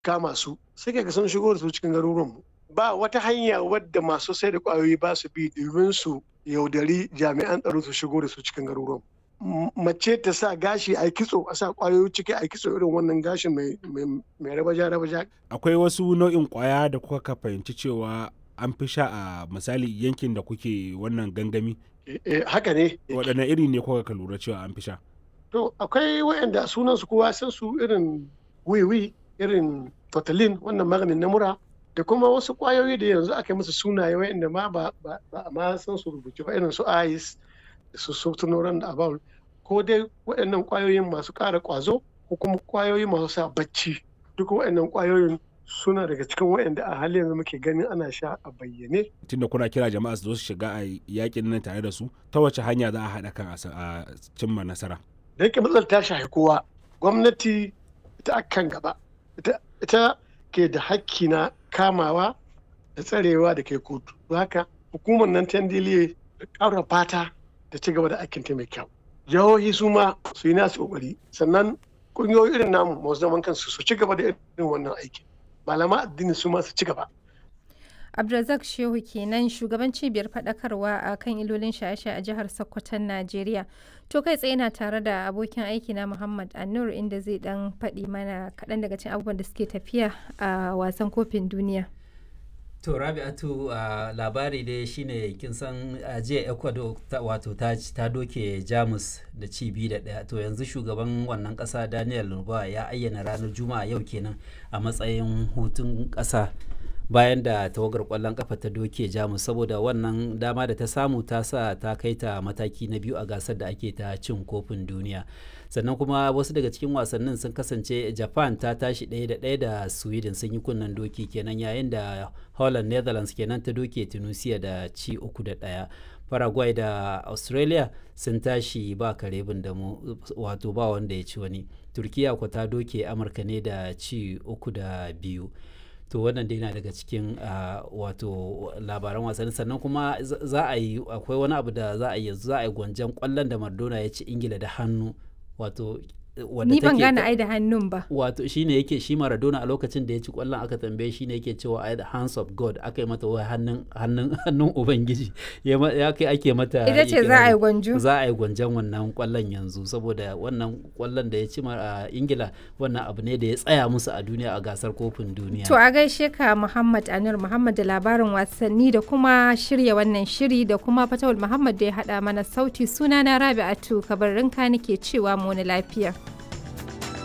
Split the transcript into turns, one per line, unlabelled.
kama su sai kaga sun shigo da su cikin garuruwanmu ba wata hanya wadda masu sai da kwayoyi ba su bi domin su yaudari jami'an tsaro su shigo da su cikin garuruwan mace ta sa gashi a kitso a sa kwayoyi ciki a kitso irin wannan gashin mai rabaja rabaja
akwai wasu nau'in kwaya da kuka fahimci cewa an fi sha a misali yankin da kuke wannan gangami
haka ne
waɗanne iri ne kuka ka lura cewa an fi sha
to akwai waɗanda sunan su kowa san su irin wiwi irin totalin wannan maganin na mura da kuma wasu kwayoyi da yanzu aka yi musu sunaye waɗanda ma ba a ma san su rubuce ba irin su ice da su sotunoran da abawul ko dai waɗannan kwayoyin masu ƙara ƙwazo ko kuma kwayoyi masu sa bacci duk waɗannan kwayoyin suna daga cikin waɗanda a halin yanzu muke ganin ana sha a bayyane.
Tunda kuna kira jama'a su zo su shiga a yakin nan tare da su ta wace hanya za a haɗa kan a cimma nasara.
Da yake matsalar ta shafi kowa gwamnati ita akan gaba ita ke da hakki na kamawa da tsarewa da kai kotu. Haka hukumar nan ta ndiliye da ƙara fata da ci gaba da aikin ta mai kyau. Jihohi su ma su yi nasu ƙoƙari sannan ƙungiyoyi irin namu masu zaman kansu su ci gaba da irin wannan aikin. malama addini su masu ci gaba.
Abdulrazak Shehu kenan shugaban cibiyar faɗakarwa a kan ilolin shaye-shaye a jihar Sokoton Najeriya. To kai tsaye na tare da abokin aiki na Muhammad Anur inda zai dan faɗi mana kaɗan daga cikin abubuwan da suke tafiya a wasan kofin duniya.
To Rabi'atu uh, labari dai shine kin san uh, jiya Ecuador ta, wato ta, ta doke Jamus da ci biyu da ɗaya to yanzu shugaban wannan ƙasa Daniel Lurba ya ayyana ranar Juma'a yau kenan a matsayin hutun ƙasa bayan da tawagar ƙwallon ƙafa ta doke Jamus saboda wannan dama da ta samu ta sa ta kai ta mataki na biyu a gasar da ake ta cin kofin duniya. sannan kuma wasu daga cikin wasannin sun kasance japan ta tashi ɗaya da ɗaya da sweden sun yi kunnen doki kenan yayin da holland netherlands kenan ta doke tunisia da ci uku da ɗaya paraguay da australia sun tashi ba kare da mu wato ba wanda ya ci wani turkiya ko ta doke amurka ne da ci uku da biyu to wannan dai na daga cikin wato labaran wasanni sannan kuma za a yi akwai wani abu da za a yi za a yi gwanjan kwallon da mardona ya ci ingila da hannu wato
ni ban gane ai da hannun ba
wato shine yake shi Maradona a lokacin da ya ci kwallon aka tambaye shi ne yake cewa ai the hands of God aka yi mata wai hannun hannun hannun ubangiji ya kai ake mata
ita ce za a yi gwanjo
za a yi gwanjon wannan kwallon yanzu saboda wannan kwallon da ya ci a Ingila wannan abu ne da ya tsaya musu a duniya a gasar kofin duniya
to a gaishe ka Muhammad Anur Muhammad da labarin wasanni da kuma shirya wannan shiri da kuma Fatawul Muhammad da ya hada mana sauti sunana Rabi'atu kabarinka nake cewa mu wani lafiya